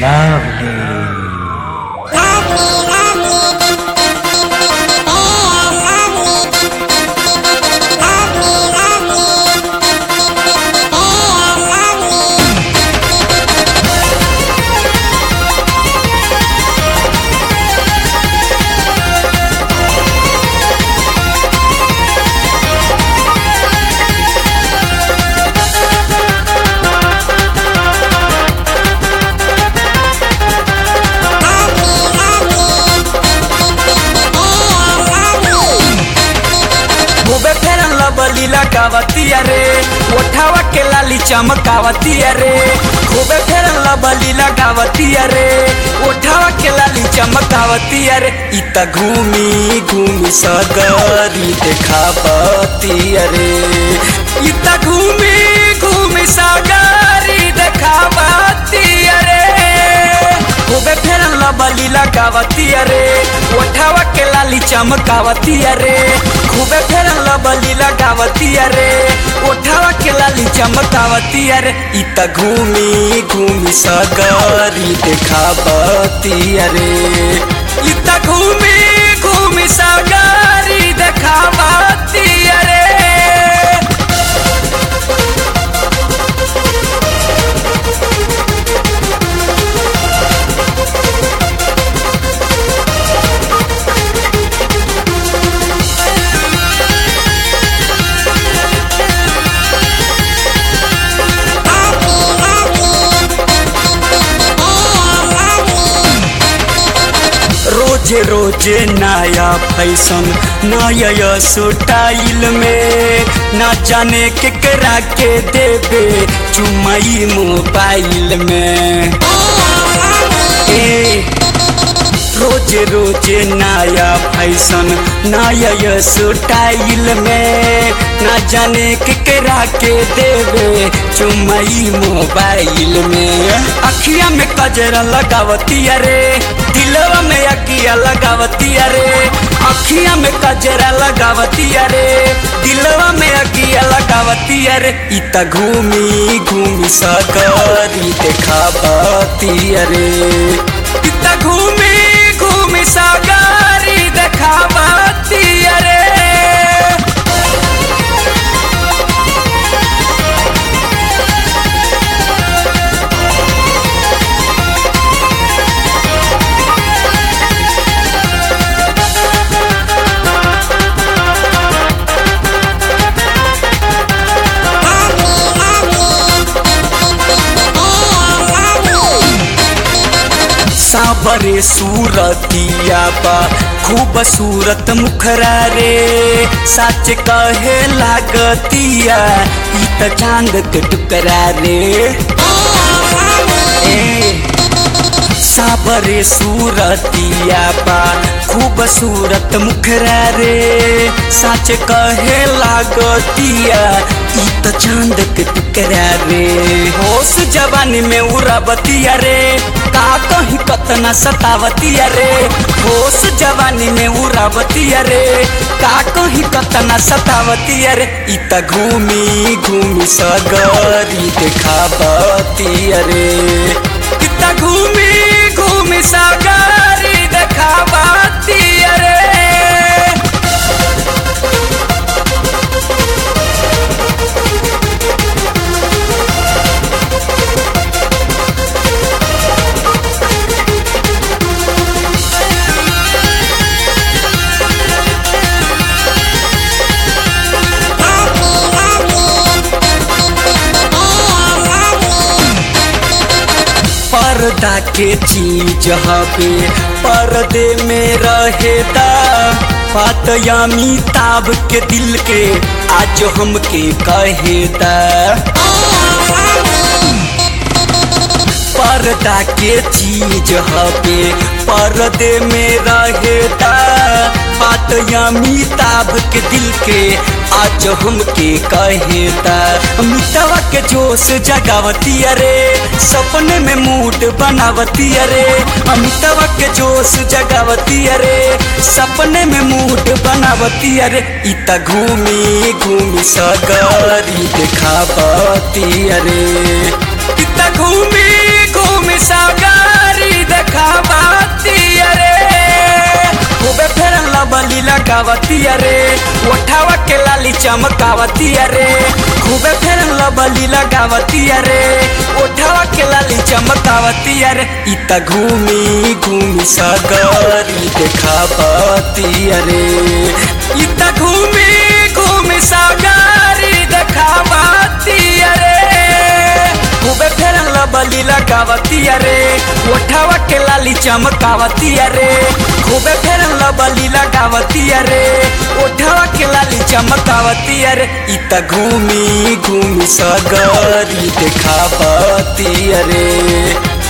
खूबे फेरन लबली लगावतिया रे ओठावा के लाली चमकावतिया रे खूबे फेरन लबली लगावतिया रे ओठावा के लाली चमकावतिया रे इत घूमी घूमी सगरी देखावतिया रे इत घूमी घूमी सगरी देखावतिया रे खूबे फेरन लबली लगावतिया रे ओठावा के लाली चमकावतिया रे खूबे फेरन लबली लगावतिया रे ओठावा के लाली चमकावतिया रे इत घूमी घूमी सगरी देखावतिया रे इत घूमी घूमी सगरी देखावतिया रे रोजे रोजे नया फैशन नया स्टाइल में ना जाने के करा के देवे चुमई मोबाइल में ए रोज रोज नया फैशन नया स्टाइल में ना जाने के करा के देवे चुमई मोबाइल में अखिया में कजरा लगावतिया रे दिलवा में अकिया लगावतिया रे अखिया में कजरा लगावतिया रे दिलवा में अकिया लगावतिया रे इत घूमी घूमी सकरी देखावतिया रे इत घूमी घूमी सागरी देखावतिया रे साबरे सूरतिया बा खूब सूरत मुखरा रे सच कहे लागतिया ई त चांद के टुकरा रे ए साबरे सूरतिया बा खूब सूरत मुखरा रे सच कहे लागतिया ई त चांद के टुकरा रे होश जवानी में उड़ावतिया रे का कहीं कतना सतावतिया रे होश जवानी में उड़ावतिया रे का कहीं कतना सतावतिया रे ई त घूमी घूमी सगरी देखावतिया रे ई त घूमी घूमी सगरी देखावतिया रे पर्दा के चीज हवे पर्दे में रहेदा बात अमिताभ के दिल के आज हमके कहेदा पर्दा के चीज हवे पर्दे में रहेदा बात अमिताभ के दिल के आज हमके कहेदा अमिताभ के जोश जगावती अरे सपने में मूड बनावती अरे अमिताभ के जोश जगावती अरे सपने में मूड बनावती अरे इत घूमी घूमी सगरी देखावती अरे इत घूमी घूमी सगरी लगावती अरे ओठावा के लाली चमकावती अरे खूबे फेर लबली लगावती अरे ओठावा के लाली चमकावती अरे इता घूमी घूमी सगरी देखावती अरे इता घूमी घूमी सगरी देखावती अरे खूबे फेर लबली लगावती अरे ओठावा के लाली चमकावती अरे खूबे फेर लबली लगावती अरे ओठावा के लाली चमकावती अरे इता घूमी घूमी सगरी देखावती अरे